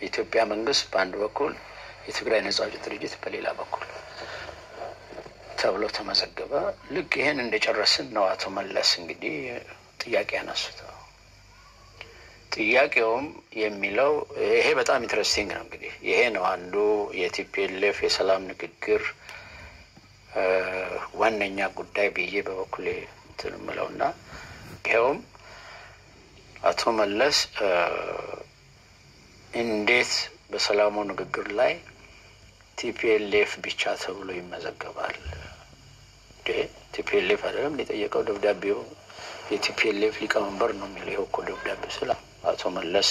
የኢትዮጵያ መንግስት በአንድ በኩል የትግራይ ነጻ አውጪ ድርጅት በሌላ በኩል ተብሎ ተመዘገበ። ልክ ይህን እንደጨረስን ነው አቶ መለስ እንግዲህ ጥያቄ ያነሱት። ጥያቄውም የሚለው ይሄ በጣም ኢንትረስቲንግ ነው። እንግዲህ ይሄ ነው አንዱ የቲፒኤልኤፍ የሰላም ንግግር ዋነኛ ጉዳይ ብዬ በበኩሌ እንትን የምለው እና ይኸውም አቶ መለስ እንዴት በሰላሙ ንግግር ላይ ቲፒኤልኤፍ ብቻ ተብሎ ይመዘገባል? ቲፒኤልኤፍ አይደለም የጠየቀው ደብዳቤው የቲፒኤልኤፍ ሊቀመንበር ነው የሚለው። ይኸው እኮ ደብዳቤ ስለ አቶ መለስ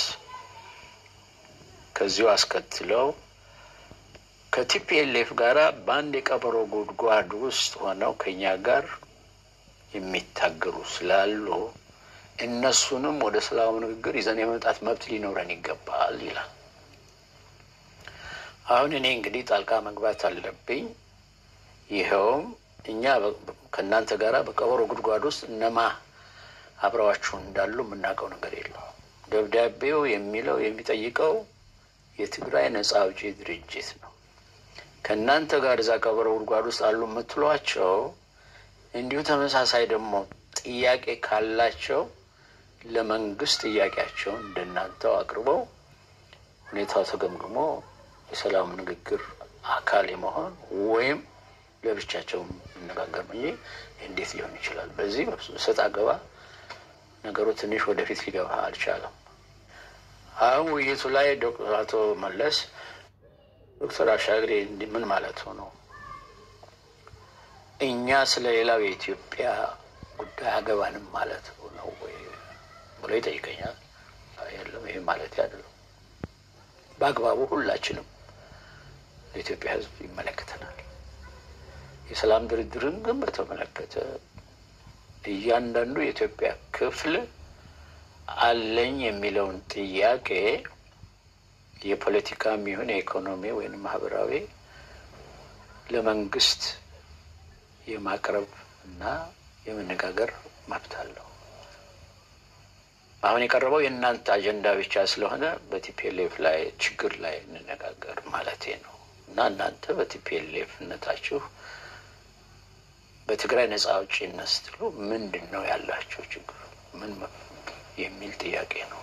ከዚሁ አስከትለው ከቲፒኤልኤፍ ጋር በአንድ የቀበሮ ጉድጓድ ውስጥ ሆነው ከኛ ጋር የሚታገሉ ስላሉ እነሱንም ወደ ሰላሙ ንግግር ይዘን የመምጣት መብት ሊኖረን ይገባል ይላል። አሁን እኔ እንግዲህ ጣልቃ መግባት አለብኝ። ይኸውም እኛ ከእናንተ ጋር በቀበሮ ጉድጓድ ውስጥ እነማ አብረዋችሁ እንዳሉ የምናውቀው ነገር የለው። ደብዳቤው የሚለው የሚጠይቀው የትግራይ ነጻ አውጪ ድርጅት ነው። ከእናንተ ጋር እዛ ቀበሮ ጉድጓድ ውስጥ አሉ የምትሏቸው እንዲሁ ተመሳሳይ ደግሞ ጥያቄ ካላቸው ለመንግስት ጥያቄያቸውን እንደናንተው አቅርበው ሁኔታው ተገምግሞ የሰላም ንግግር አካል የመሆን ወይም ለብቻቸው መነጋገር ነው እንጂ እንዴት ሊሆን ይችላል? በዚህ ሰጥ አገባ ነገሩ ትንሽ ወደፊት ሊገባ አልቻለም። አሁን ውይይቱ ላይ አቶ መለስ ዶክተር አሻግሬ እንዲህ ምን ማለት ነው እኛ ስለ ሌላው የኢትዮጵያ ጉዳይ አገባንም ማለት ነው ወይ ብሎ ይጠይቀኛል። የለም ይሄ ማለት አይደለም። በአግባቡ ሁላችንም ለኢትዮጵያ ሕዝብ ይመለከተናል። የሰላም ድርድርን ግን በተመለከተ እያንዳንዱ የኢትዮጵያ ክፍል አለኝ የሚለውን ጥያቄ የፖለቲካም ይሁን የኢኮኖሚ ወይም ማህበራዊ ለመንግስት የማቅረብ እና የመነጋገር መብት አለው። አሁን የቀረበው የእናንተ አጀንዳ ብቻ ስለሆነ በቲፒኤልኤፍ ላይ ችግር ላይ እንነጋገር ማለቴ ነው እና እናንተ በቲፒኤልኤፍነታችሁ በትግራይ ነጻ አውጪነት ስትሉ ምንድን ነው ያላቸው ችግር ምን የሚል ጥያቄ ነው።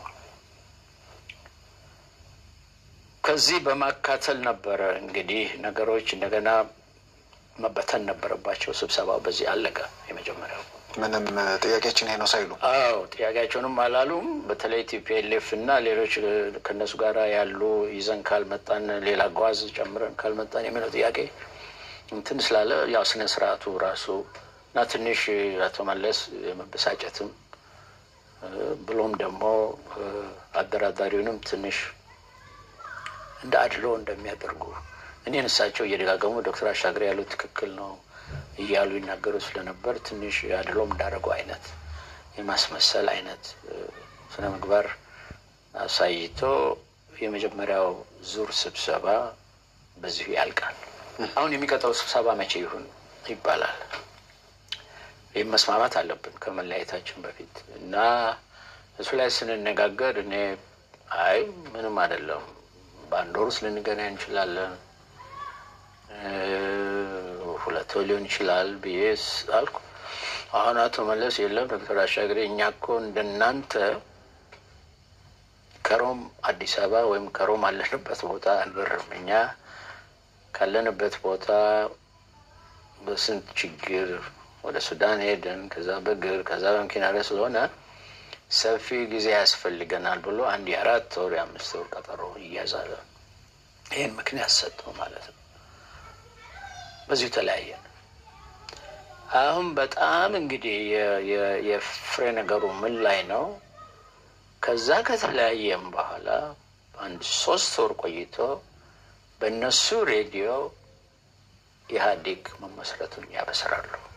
ከዚህ በማካተል ነበረ እንግዲህ ነገሮች እንደገና መበተን ነበረባቸው። ስብሰባው በዚህ አለቀ። የመጀመሪያው ምንም ጥያቄያችን ይሄ ነው ሳይሉ አዎ ጥያቄያቸውንም አላሉም። በተለይ ቲፒኤልኤፍ እና ሌሎች ከእነሱ ጋር ያሉ ይዘን ካልመጣን ሌላ ጓዝ ጨምረን ካልመጣን የሚለው ጥያቄ እንትን ስላለ ያው ስነ ስርዓቱ ራሱ እና ትንሽ አቶ መለስ የመበሳጨትም ብሎም ደግሞ አደራዳሪውንም ትንሽ እንደ አድሎ እንደሚያደርጉ እኔን እሳቸው እየደጋገሙ ዶክተር አሻግሬ ያሉት ትክክል ነው እያሉ ይናገሩ ስለነበር ትንሽ አድሎም እንዳደረጉ አይነት የማስመሰል አይነት ስነ ምግባር አሳይቶ የመጀመሪያው ዙር ስብሰባ በዚሁ ያልቃል። አሁን የሚቀጥለው ስብሰባ መቼ ይሁን ይባላል። ይህም መስማማት አለብን ከመለያየታችን በፊት እና እሱ ላይ ስንነጋገር እኔ አይ ምንም አይደለም በአንድ ወር ውስጥ ልንገናኝ እንችላለን፣ ሁለት ወር ሊሆን ይችላል ብዬ አልኩ። አሁን አቶ መለስ የለም ዶክተር አሻግሬ እኛ እኮ እንደናንተ ከሮም አዲስ አበባ ወይም ከሮም አለንበት ቦታ አንበርም። እኛ ካለንበት ቦታ በስንት ችግር ወደ ሱዳን ሄደን ከዛ በእግር ከዛ በመኪና ላይ ስለሆነ ሰፊ ጊዜ ያስፈልገናል ብሎ አንድ የአራት ወር የአምስት ወር ቀጠሮ ይያዛል። ይህን ምክንያት ሰጠው ማለት ነው። በዚሁ ተለያየን። አሁን በጣም እንግዲህ የፍሬ ነገሩ ምን ላይ ነው? ከዛ ከተለያየም በኋላ አንድ ሶስት ወር ቆይቶ በእነሱ ሬዲዮ ኢህአዴግ መመስረቱን ያበስራሉ።